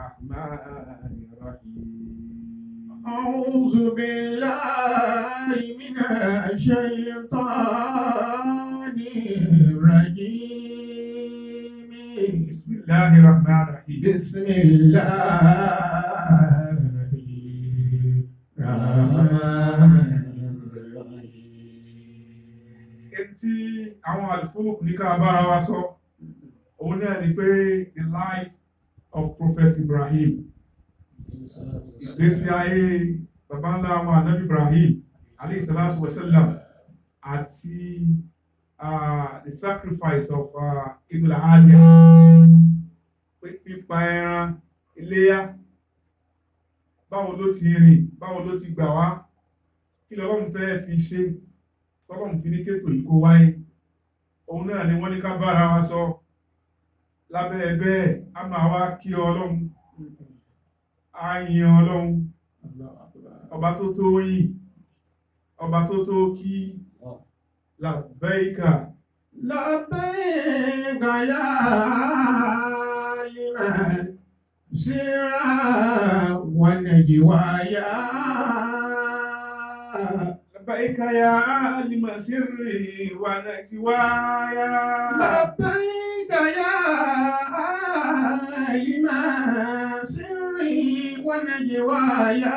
الرحمن الرحيم أعوذ بالله من الشيطان الرجيم بسم الله الرحمن الرحيم بسم الله الرحمن الرحيم Èyí tí àwọn àlùfóòkù ní ká bára wa sọ òun náà ni pé the life of Prophet Ibrahim ìgbésí ayé bàbá ńlá wa Ànábì Ibrahim alayhi salatu wa sallam àti uh, the sacrifice of uh, Idul Adha pé- pípa ẹran iléyá báwo ló ti rìn báwo ló ti gbà wá kí lọ́lọ́run fẹ́ fi ṣe tọ́lọ́run fi ní kétò yìí kó wáyé òun náà ni wọ́n ní ká bára wa sọ lábẹ́ ẹgbẹ́ a máa wá kí ọlọ́run a yin ọlọ́run ọba tó tó yìn ọba tó tó kí làbẹ́ìkà لبيك يا لمن سرا ونجوايا làbẹ́ìkà ya alìmọ̀ sírì wà nàìjíríà لبيك يا لمن سري ونجوايا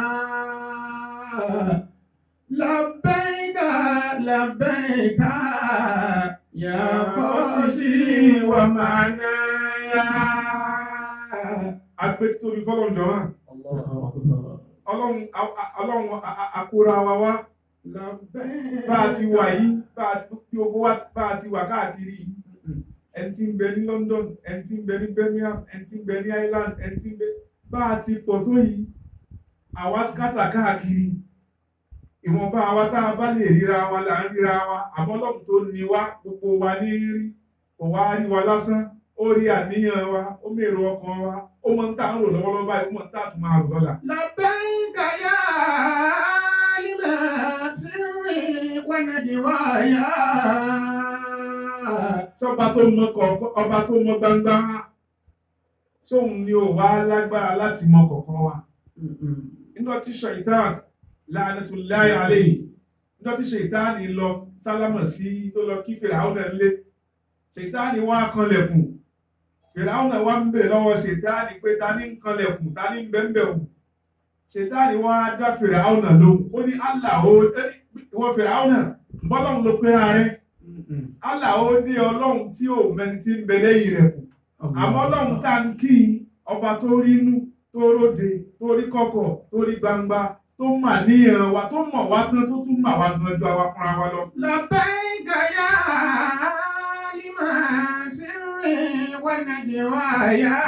لبيك لبيك يا قصدي ومعنايا agbẹ́títóbi fọ́lọ́run jọ̀wọ́n ọlọ́run a- a- ọlọ́run a- a- akóra wa wá bá a ti wà yìí bá a ti bí owó wá bá a ti wà káàkiri yìí ẹni tí ń bẹ ní London ẹni tí ń bẹ ní Birmingham ẹni tí ń bẹ ní Ireland ẹni tí ń bẹ bá a ti pọ̀ tó yìí àwa skátà káàkiri ìwọ̀nba àwa tá a bá lè ríra wa là ń ríra wa àmọ́ Ọlọ́run tó ní wa gbogbo wa ní rí kò wá rí wa lásán ó rí àníyàn wa ó mèrò ọkàn wa ó mọ ń tà ń rò lọ́wọ́lọ́wọ́ báyìí ó mọ ń tà tún máa rò lọ́la. لبيك يا لمن سري ونجوايا tọ́ba tó mọ kọ̀ọ̀kan ọba tó mọ gbangba sóun ni ò wá lágbára láti mọ kọ̀ọ̀kan wa nígbà tí ṣèitán la'natullahi alayhi nígbà tí ṣèitán lọ sálámọ̀ sí tó lọ kí fìràhùn lé ṣèitán wá kanlẹ̀kùn fìràhùn wá ń bè lọ́wọ́ ṣèitán pé ta ní ń kanlẹ̀kùn ta ní ń bẹ́ńbẹ̀ òun ṣèitán wá dá fìràhùn lóhùn ó ní Allah ó ìwọ fìràhùn bọ́lọ́hùn ló pé ààrẹ Allah ó ní ọlọ́run tí ò mẹni tí ń bẹ lẹ́yìn rẹ̀ kù àmọ́ ọlọ́run tá ń kí i, ọba tó rí inú tó róde tó rí kọ̀kọ̀ tó rí gbangba tó mà níyàn wa tó mọ̀ wá tán tó tún mà wá gan ju àwa fúnra wa lọ. لبيك يا لمن سري ونجوايا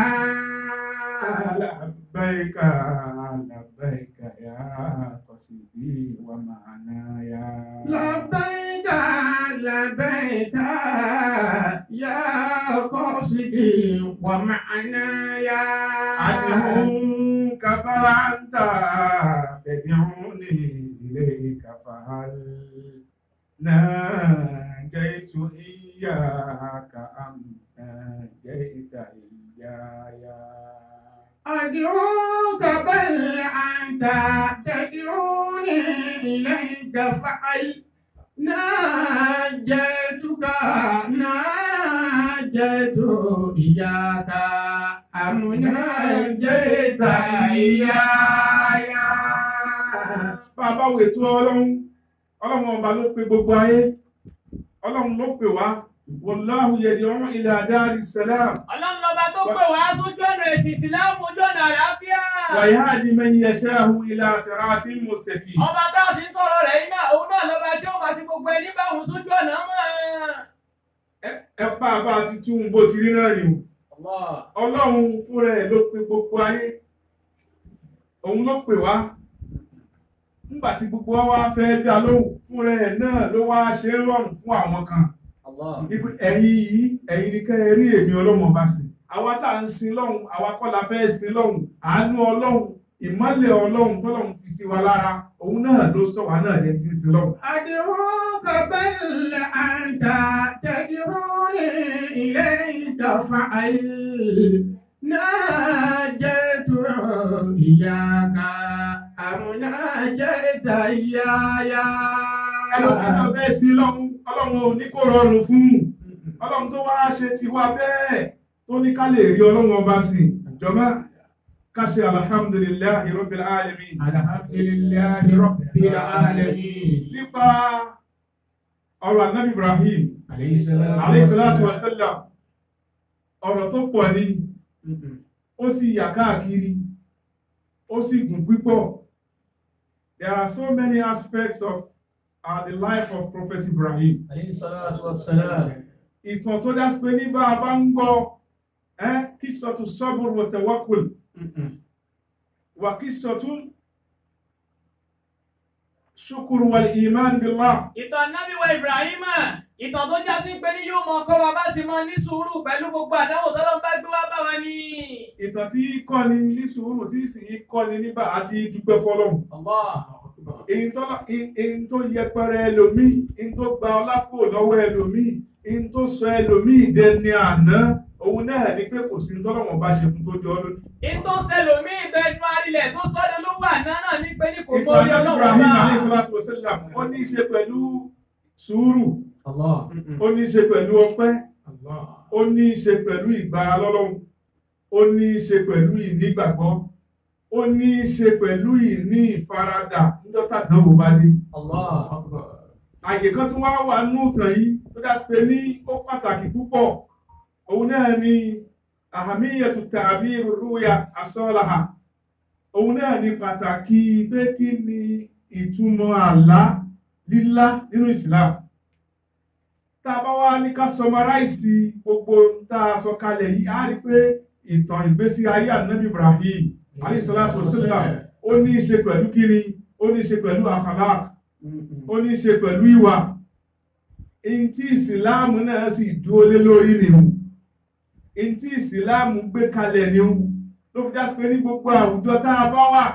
لبيك لبيك يا قصدي ومعنايا لبيك لبيك يا قصدي ومعنايا عنهم كفرت تدعوني إليك فهل ناجيت إياك أم ناجيت إياي أدعوك بل أنت تدعوني إليك فعل ناجيتك ناجيت إياك أم ناجيت إياي bàbá wo ètò ọlọ́run ọlọ́run ọba ló pe gbogbo ayé ọlọ́run ló pè wá wallahu yad'u ila dari salam ọlọ́run lọ́ba tó pè wá sójú ọ̀nà èsì ìsìláàmù ojú ọ̀nà àlàáfíà. wa yahdi man yasha'u ila siratin mustaqim ọba tá a sì ń sọ̀rọ̀ rẹ̀ yìí náà òun náà lọ́ba tí ó máa fi gbogbo ẹni bá òun sójú ọ̀nà mọ́. ẹ bá a bá ti tún bó ti rí náà rí o ọlọ́run fúnra ẹ̀ ló pe gbogbo ayé òun ló pè wá nígbà tí gbogbo wa wá fẹ́ dá lóhùn fúnra ẹ̀ náà ló wá ṣe é rọrùn fún àwọn kan Ibi ẹ̀yin yìí ẹ̀yin ni kẹ́ ẹ rí èmi ọlọ́mọ bá sìn àwa tá à ń sin lọ́hùn àwa kọ́ la fẹ́ sin lọ́hùn àánú ọlọ́hùn ìmọ́lẹ̀ ọlọ́hùn tọ́lọ́hùn fi sí wa lára òun náà ló sọ wá náà lẹ́ni tí ń sin lọ́hùn. أدعوك بل أنت تدعوني إليك فعل ناجيت إياك أم ناجيت إياي ẹlòmíràn bẹ́ẹ̀ sí lọ́hún ọlọ́run ò ní kó rọrùn fún ọlọ́run tó wá ṣe ti wá bẹ́ẹ̀ tó ní ká lè rí ọlọ́run ọba sí jọmọ́ ká ṣe alhamdulillahi rabbil alamin الحمد لله رب العالمين nípa ọ̀rọ̀ anabi ibrahim عليه الصلاة alayhi salatu wa sallam ọ̀rọ̀ tó pọ̀ ní ó sì yà káàkiri ó sì gùn pípọ̀ there are so many aspects of uh, the life of prophet ibrahim Alayhi salatu wassalam. ìtàn tó dá sí pé ní bá a bá ń gbọ́ ẹ́ kí sọ̀tù sabr wa tawakkul wà kí sọ̀tù shukr wal iman billah Ìtàn Nábì wa Ibrahima, ìtàn tó já sí pé ní yóò mọ ọkọ wa bá ti mọ ní sùúrù pẹ̀lú gbogbo àdánwò tọ́lọ́ bá gbé wá bá wa ní. ìtàn tí kọ́ni ní sùúrù tí sì í kọ́ni nígbà àti dúpẹ́ fọlọ́hun Allah. èyí tó èyí tó yẹpẹrẹ ẹlòmíì èyí tó gba ọlápò lọ́wọ́ ẹlòmíì èyí tó sọ ẹlòmíì dẹni àná òun náà ni pé kò sí tọ́lọ́wọ̀n bá ṣe fún tó jọ ọ́ lójú. In tó ṣẹlòmí ìbẹ̀nu arílẹ̀ tó sọ́dọ̀ ló wà náà náà ní pé ní kò mọ ìtàn orí Ànábì ọlọ́run Ibrahim bá. alayhi salatu wa sallam ó ní í ṣe pẹ̀lú sùúrù Allah. ó ní í ṣe pẹ̀lú ọpẹ́ ó ní í ṣe pẹ̀lú ìgbára lọ́lọ́run ó ní í ṣe pẹ̀lú ìnígbàgbọ́ ó ní í ṣe pẹ̀lú ìní ìfaradà níjọ́tà dánwò bá dé. Allah. àyè kan tí wọ́n wà nínú ìtàn yìí tó dá sí pé ní ó pàtàkì púpọ̀ òun náà ni ahamiyatu ta'bir ruya asọ́láha òun náà ni pàtàkì pé kí ni ìtumọ̀ àlá lílá nínú Islam tá a bá wá ní ká sọmaráìsì gbogbo tá a sọ kalẹ̀ yìí á rí pé ìtàn ìgbésí ayé ànábì Ibrahim alayhi salatu wassalam ó ní í ṣe pẹ̀lú kíni ó ní í ṣe pẹ̀lú akhlaq ó ní í ṣe pẹ̀lú ìwà in tí ìsìláàmù náà sì dúó lé lórí nìhun in tí ìsìláàmù gbé kalẹ̀ nìhun ló fi jásí pé ní gbogbo àwùjọ tá a bá wà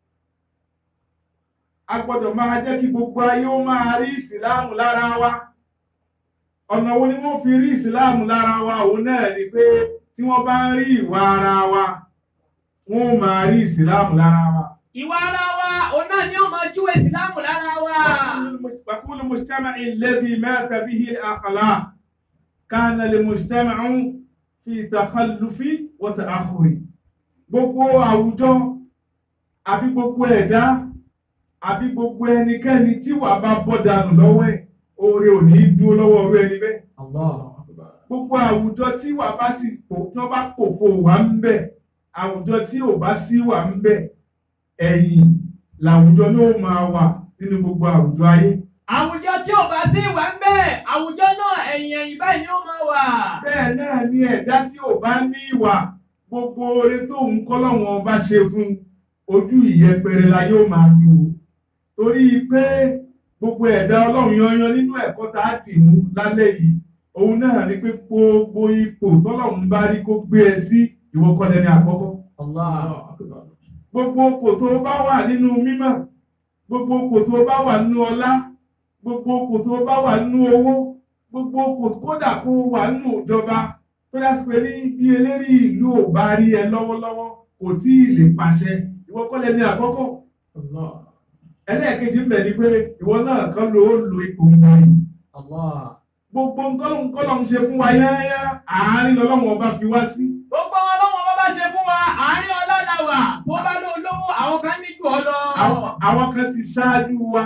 a gbọ́dọ̀ máa jẹ́ kí gbogbo ayé ó máa rí ìsìláàmù lára wa ọ̀nà wo ni wọ́n fi rí ìsìláàmù lára wa òun náà ni pé tí wọ́n bá ń rí ìwà ara wa wọ́n ó máa rí ìsìláàmù lára wa Ìwà ara wa, òun náà ni ó máa júwe ìsìlámù lára wa. وكل مجتمع الذي مات به الأخلاق كان لمجتمع في تخلف وتأخر gbogbo àwùjọ àbí gbogbo ẹ̀dá àbí gbogbo ẹnikẹ́ni tí wà bá bọ́ dànù lọ́wọ́ ẹ̀ oore ò ní dúró lọ́wọ́ orú ẹni bẹ́ẹ̀ Allah. gbogbo àwùjọ tí wà bá sì pò tí wọ́n bá pòfo wà ń bẹ̀ àwùjọ tí ò bá sí wà ń bẹ̀ ẹ̀yìn làwùjọ ló máa wà nínú gbogbo àwùjọ ayé Àwùjọ tí ò bá sí ìwà ń bẹ̀, àwùjọ náà ẹ̀yìn ẹ̀yìn báyìí ni ó máa wà. bẹ́ẹ̀ náà ni ẹ̀dá tí ò bá ní ìwà gbogbo oore tó ń kọ́ lọ́wọ́n bá ṣe fún ojú ìyẹpẹrẹ la yóò máa fi wò torí pé gbogbo ẹ̀dá ọlọ́run yanyan nínú ẹ̀kọ́ tá a dì mú lálẹ́ yìí òun náà ni pé gbogbo ipò tọ́lọ́run bá rí kó gbé ẹ sí ìwọ kọ́ lẹ́ni àkọ́kọ́ Allah. gbogbo kò tó bá wà nínú mímọ̀ gbogbo kò tó bá wà nínú ọlá gbogbo kò tó bá wà nínú owó gbogbo kò kódà kó wà nínú ìjọba tó dá sí pé ní bí eléri ìlú ò bá rí ẹ lọ́wọ́lọ́wọ́ kò tí ì lè pàṣẹ ìwọ kọ́ lẹ́ni àkọ́kọ́ ẹlẹ́ẹ̀kejì ń bẹ̀ ni pé ìwọ náà kan ló lo ipò wọ̀nyí Allah. gbogbo nkọ́lọ́hún kọ́lọ́hún ṣe fún wa yáyá àárín lọ́lọ́wọ́n ọba fi wá sí Gbogbo wọn lọ́wọ́ bá bá ṣe fún wa, àárín ọlá la wà. Bó bá ló lówó, àwọn kan ní jù ọ lọ. àwọn àwọn kan ti ṣáájú wa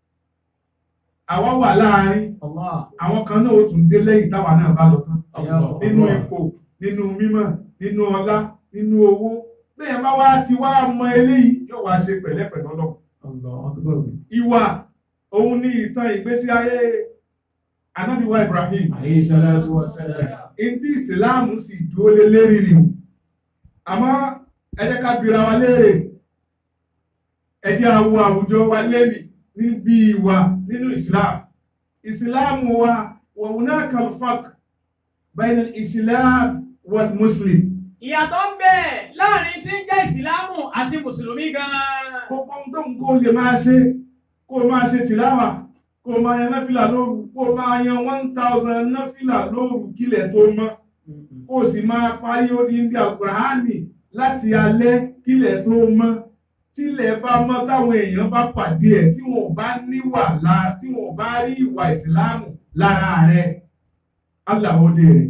àwa wà láàárín Allah. àwọn kan náà ó tún dé lẹ́yìn táwa náà bá lọ tán Allah. nínú ipò nínú mímọ̀ nínú ọlá nínú owó bẹ́ẹ̀ bá wá ti wá mọ eléyìí yóò wá ṣe pẹ̀lẹ́pẹ̀lẹ́ Ọlọ́run ìwà òun ni ìtàn ìgbésí ayé anábìwá Ibrahim ntí ìsìláàmù sì dúró lé lérí ni àmọ́ ẹ jẹ́ ká bira wa léèrè ẹ jẹ́ àwọ àwùjọ wa lẹ́nì níbi ìwà nínú ìsìláàmù ìsìláàmù wa wa hunaka al-farq bayna al-islam wal muslim Ìyàtọ̀ ń bẹ láàrin tí ń jẹ́ ìsìlámù àti mùsùlùmí gan-an. gbogbo ohun tó ń kó lè máa ṣe kó máa ṣe tìláwà kó máa yan náfìlà lóru kó máa yan one thousand náfìlà lóru kílẹ̀ tó mọ́ kó o sì máa parí odindi àkùránì láti alẹ́ kílẹ̀ tó mọ́ tílẹ̀ bá mọ́ táwọn èèyàn bá pàdé ẹ̀ tí wọn ò bá níwà la tí wọn ò bá rí ìwà ìsìláàmù lára rẹ̀ aláwọ̀dé rẹ̀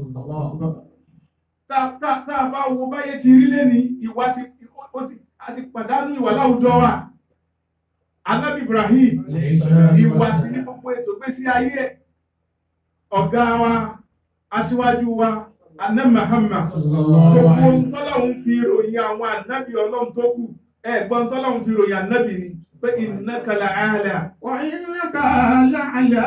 tá tá tá a bá wo báyé ti rí lẹ́ni ìwà ti ó ti a ti pàdánù ìwà láwùjọ wa Ànábì Ibrahim ìwà sí ní gbogbo ètò gbésí ayé ẹ̀ ọ̀gá wa aṣíwájú wa anẹ́ Muhammad gbogbo tọ́lọ́hun fi ròyìn àwọn ànábì ọlọ́run tó kù ẹ̀gbọ́n tọ́lọ́hun fi ròyìn ànábì ni pé innaka la'ala وإنك لعلى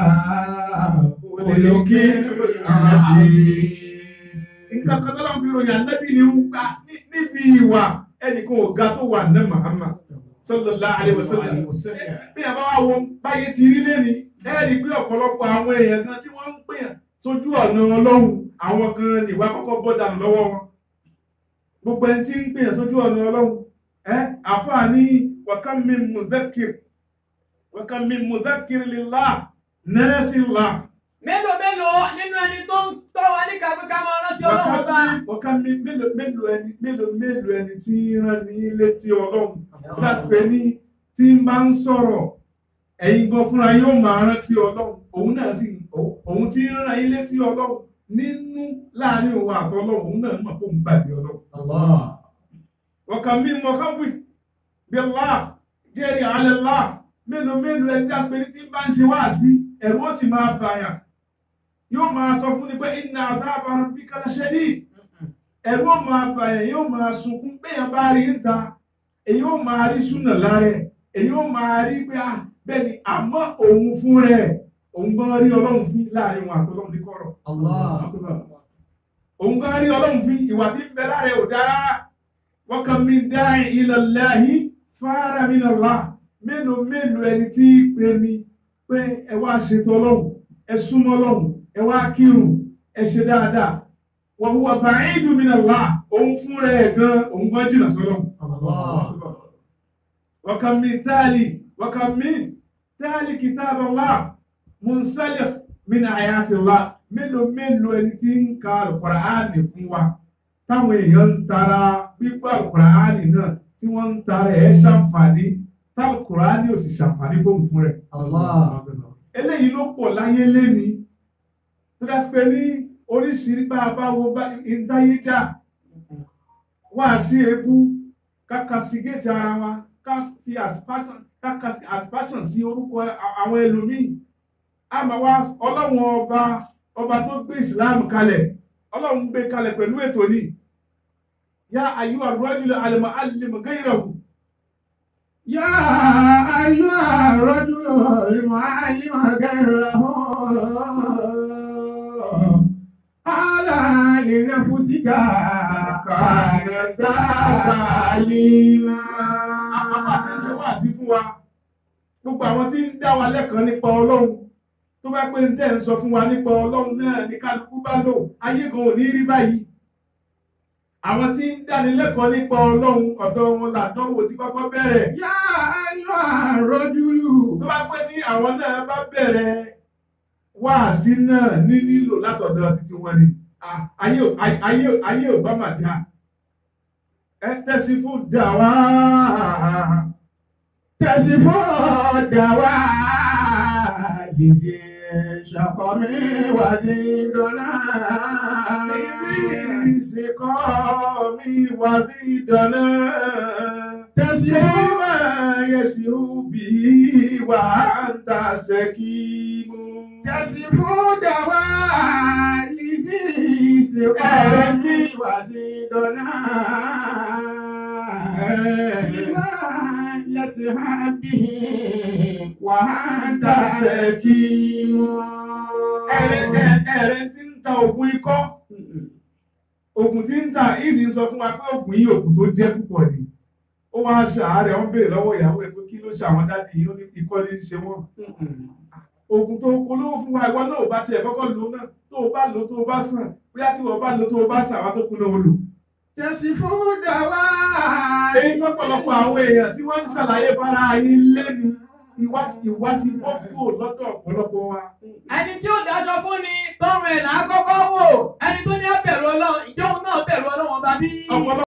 nǹkan kan tọ́lọ́hun fi ròyìn ànábì ni ń gbà ní- níbi ìwà ẹnìkan ò ga tó wà anẹ́ Muhammad sallallahu alaihi wasallam bí a bá wá wo báyé ti rí lẹ́ni ẹ́ẹ̀rí pé ọ̀pọ̀lọpọ̀ àwọn èèyàn kan tí wọ́n ń pèyàn sójú ọ̀nà ọlọ́run àwọn kan nìwà kọ́kọ́ bọ́ dànù lọ́wọ́ wọn gbogbo ẹni tí ń pèyàn sójú ọ̀nà ọlọ́run ẹ́ àfáà ní wàkán mi muzakir wàkán mi muzakir lillah nẹ́ẹ̀sìlá mélòó mélòó nínú ẹni tó ń tọ́ wa ní kàwé ká máa rántí ọlọ́run ọba wàkán mi mélòó mélòó ẹni mélòó mélòó ẹni tí ń rán ní létí ọlọ́run láti pé ní tí ń bá ń sọ̀rọ̀ ẹ̀yin gan fúnra yóò máa rántí ọlọ́run òun náà sì òun tí ń rán yín létí ọlọ́run nínú láàrin òun àtọlọ́run òun náà mọ̀ pé òun gbàgbé ọlọ́run. ọ̀kan mi mọ̀ káwí bí ọlá jẹ́rìí alẹ́ lá mélòó mélòó ẹni tí a pè ní tí ń bá ń ṣe wá sí ẹ̀rù ó sì máa bàyàn yóò máa sọ fún ni pé inna adhaba rabbika lashadid ẹ̀rù ó máa bàyàn yóò máa sunkún béèyàn bá rí ń ta èyí ó máa rí súnà lára ẹ̀ èyí ó máa rí pé ah bẹ́ẹ̀ ni àmọ́ òun fún rẹ̀ òun gan rí ọlọ́run fún láàrin wọn àtọlọ́run ní kọ̀rọ̀ òun gan rí ọlọ́run fún ìwà tí ń bẹ lára ẹ̀ ò dára wọ́n kàn mí dáhìn ila Allahi fara min Allah mélòó mélòó ẹni tí í pe mi pé ẹ wá ṣètò ọlọ́run ẹ súnmọ́ ọlọ́run ẹ wá kírun ẹ ṣe dáadáa wa huwa ba'idun min Allah òun fún rẹ̀ gan òun gan jìnnà sọ́lọ́run. وكم من تالي وكم من تالي كتاب الله منسلخ من آيات الله mélòó mélòó ẹni tí ń ka alukuraani fún wa táwọn èèyàn ń tara gbígbọ́ alukuraani náà tí wọ́n ń tara ẹ̀ ṣàǹfààní tálukuraani ò sì ṣàǹfààní fóun fún rẹ̀. eléyìí ló pọ̀ láyé léni tó dá sí pé ní oríṣiríṣi bá a bá wo bá ìdáyé dá wá sí ebú ká castigate ara wa ká fi aspassion ká cas- aspassion sí orúkọ a- àwọn ẹlòmíì a máa wá ọlọ́run ọba ọba tó gbé islam kalẹ̀ ọlọ́run gbé kalẹ̀ pẹ̀lú ètò ní yá ayú ar-rajulu al-mu'allim ghayrahu يا أيها الرجل المعلم غيره على لنفسك كان ظالما àpapọ̀ àti ṣe wá sí fún wa gbogbo àwọn tí ń dá wa lẹ́kọ̀ọ́ nípa ọlọ́run tó bá pé ń tẹ́ ń sọ fún wa nípa ọlọ́run náà ní kálukú bá lò ayé gan ò ní rí báyìí àwọn tí ń dáni lẹ́kọ̀ọ́ nípa ọlọ́run ọ̀dọ̀ wọn làdánwò tí kọ́kọ́ bẹ̀rẹ̀ يا أيها الرجل tó bá pé ní àwọn náà bá bẹ̀rẹ̀ wáàsí náà ní nílò látọ̀dọ̀ títí wọn ni Ah, ayé ò- ayé ò- ayé ò bá mà dá ẹ tẹ́sí fún dà wá تصف الدواء بذي شقم وزيدنا ìsìnkọ́ mi wà ní ìdáná تصف Yẹ́mà yẹ̀sìrú bí wà ń ta ṣẹ́kí mú. تصف الدواء بذي شقم وزيدنا يسحب به وأنت سكين Ẹ̀rẹ̀ tí ń ta ògùn ikọ́, ògùn tí ń ta ìsì ń sọ fún wa pé ògùn yìí ògùn tó jẹ́ púpọ̀ ni. Ó wá ṣàárẹ̀, wọ́n béèrè lọ́wọ́ ìyàwó ẹ̀ pé kí ló ṣe àwọn dáàdì yìí ó ní ikọ́ ní í ṣe wọ́n. Ògùn tó polówó fún wa ìwọ náà ò bá tiẹ̀ kọ́kọ́ lò náà tó o bá lò tó o bá sàn bóyá tí wọ́n bá lò tó o bá sàn àwọn tó kú náà ó lò. تصف الدواء Èyí lọ́pọ̀lọpọ̀ àwọn èèyàn tí wọ́n ń ṣàlàyé fara ayé lẹ́nu ìwà ti ìwà ti bọ́ kúrò lọ́dọ̀ ọ̀pọ̀lọpọ̀ wa. ẹni tí ó dájọ́ fún ni tọrùn ẹ̀ là á kọ́kọ́ wò ẹni tó ní á bẹ̀rù ọlọ́run ìjọ́hun náà bẹ̀rù ọlọ́run ọba bí. ọ̀pọ̀lọpọ̀